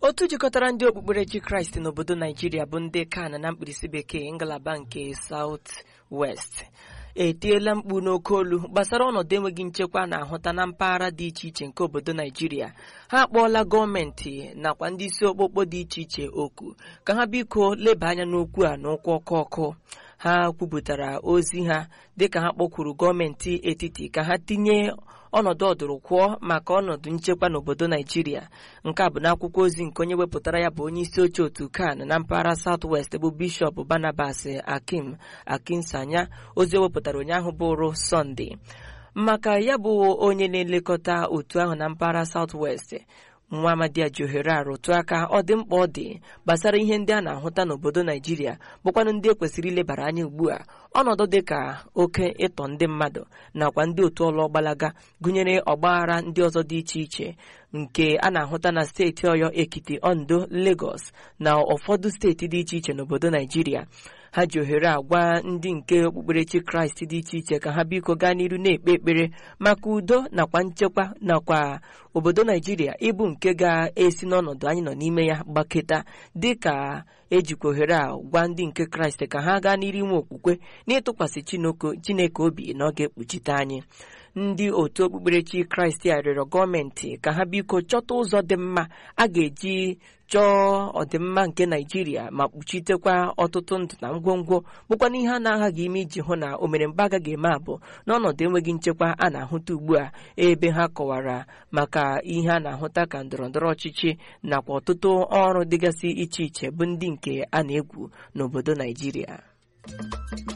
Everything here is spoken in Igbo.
otu jikọtara ndị okpukperechi kraịst n'obodo naijiria bụ ndị kan na mkpirisi bekee ngalaba nke South West etiela mkpu n'oke olu gbasara ọnọdụ enweghị nchekwa na-ahụta na mpaghara dị iche iche nke obodo naijiria ha akpọọla gọọmenti nakwa ndị isi okpokpo dị iche iche okwu ka ha biko leba anya n'okwu a n'ụkwụ ọkụ ọkụ ha kwupụtara ozi ha dịka ha kpọkwuru gọọmenti etiti ka ha tinye ọnọdụ ọdụrụkwụọ maka ọnọdụ nchekwa n'obodo naijiria nke a bụ n'akwụkwọ ozi nke onye wepụtara ya bụ onye isi oche otu kan na mpaghara South West bụ bishọp Barnabas Akim Akinsanya ozi o wepụtara ụnyaahụ bụrụ sọnde maka ya bụ onye na-elekọta otu ahụ na mpaghara South West nwa amadi a ji ohere a rụtụ aka ọ dị mkpa ọ dị gbasara ihe ndị a na-ahụta n'obodo naijiria bụkwanụ ndị ekwesịrị ilebara anya ugbu a ọnọdụ dị ka oke ịtọ ndị mmadụ nakwa ndị otu ọlụ gbalaga gụnyere ọgbaghara ndị ọzọ dị iche iche nke a na-ahụta na steeti ọyọ ekiti ondo lagos na ụfọdụ steeti dị iche iche n'obodo naijiria ha ji ohere agwa ndị nke okpukperechi kraịst dị iche iche ka ha biko gaa n'iru na-ekpe ekpere maka udo nakwa nchekwa nakwa obodo naijiria ịbụ nke ga-esi n'ọnọdụ anyị nọ n'ime ya gbaketa dịka ejikwa ohere a gwa ndị nke kraịst ka ha gaa n'iru inwe okwukwe n'ịtụkwasị chineke obi na ọ ga-ekpuchite anyị ndị otu okpukperechi kraịst a rịọrọ gọọmenti ka ha biko chọta ụzọ dị mma a ga-eji chọọ ọdịmma nke naijiria ma kpuchitekwa ọtụtụ ndụ na ngwongwo bụkwana ihe a na-aghaghị ime iji hụ na omeremba agaghị eme abụ n'ọnọdụ enweghị nchekwa a na-ahụta ugbu a ebe ha kọwara maka ihe a na-ahụta ka ndọrọndọrọ ọchịchị nakwa ọtụtụ ọrụ dịgasị iche iche bụ ndị nke a na-egwu n'obodo naijiria